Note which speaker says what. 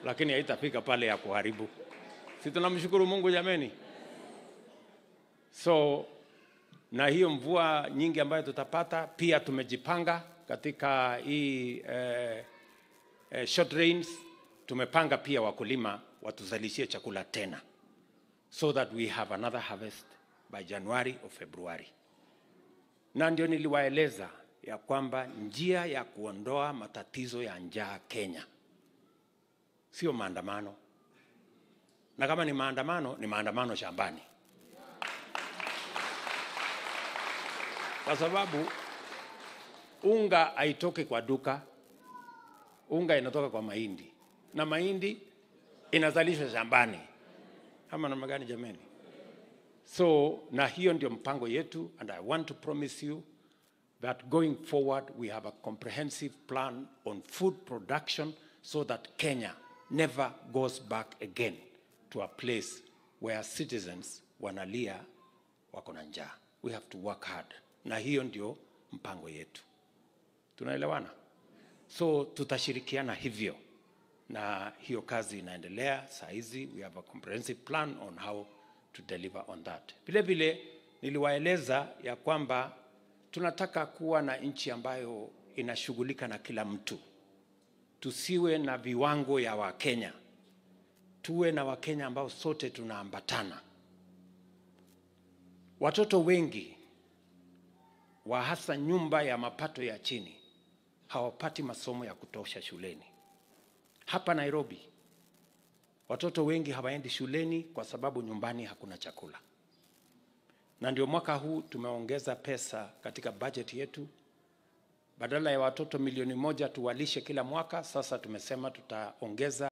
Speaker 1: lakini haitafika pale ya kuharibu. Si tunamshukuru Mungu jameni? So na hiyo mvua nyingi ambayo tutapata, pia tumejipanga katika hii eh, eh, short rains. Tumepanga pia wakulima watuzalishie chakula tena, so that we have another harvest by January or February. Na ndio niliwaeleza ya kwamba njia ya kuondoa matatizo ya njaa Kenya sio maandamano, na kama ni maandamano, ni maandamano shambani, kwa sababu unga haitoki kwa duka, unga inatoka kwa mahindi na mahindi inazalishwa shambani. Ama namna gani jameni? So na hiyo ndio mpango yetu, and I want to promise you that going forward we have a comprehensive plan on food production so that Kenya never goes back again to a place where citizens wanalia wako na njaa. We have to work hard, na hiyo ndio mpango yetu. Tunaelewana? So tutashirikiana hivyo, na hiyo kazi inaendelea saa hizi. We have a comprehensive plan on how to deliver on that. Vile vile niliwaeleza ya kwamba tunataka kuwa na nchi ambayo inashughulika na kila mtu. Tusiwe na viwango ya Wakenya, tuwe na Wakenya ambao sote tunaambatana. Watoto wengi wa hasa nyumba ya mapato ya chini hawapati masomo ya kutosha shuleni. Hapa Nairobi watoto wengi hawaendi shuleni kwa sababu nyumbani hakuna chakula, na ndio mwaka huu tumeongeza pesa katika bajeti yetu. Badala ya watoto milioni moja tuwalishe kila mwaka, sasa tumesema tutaongeza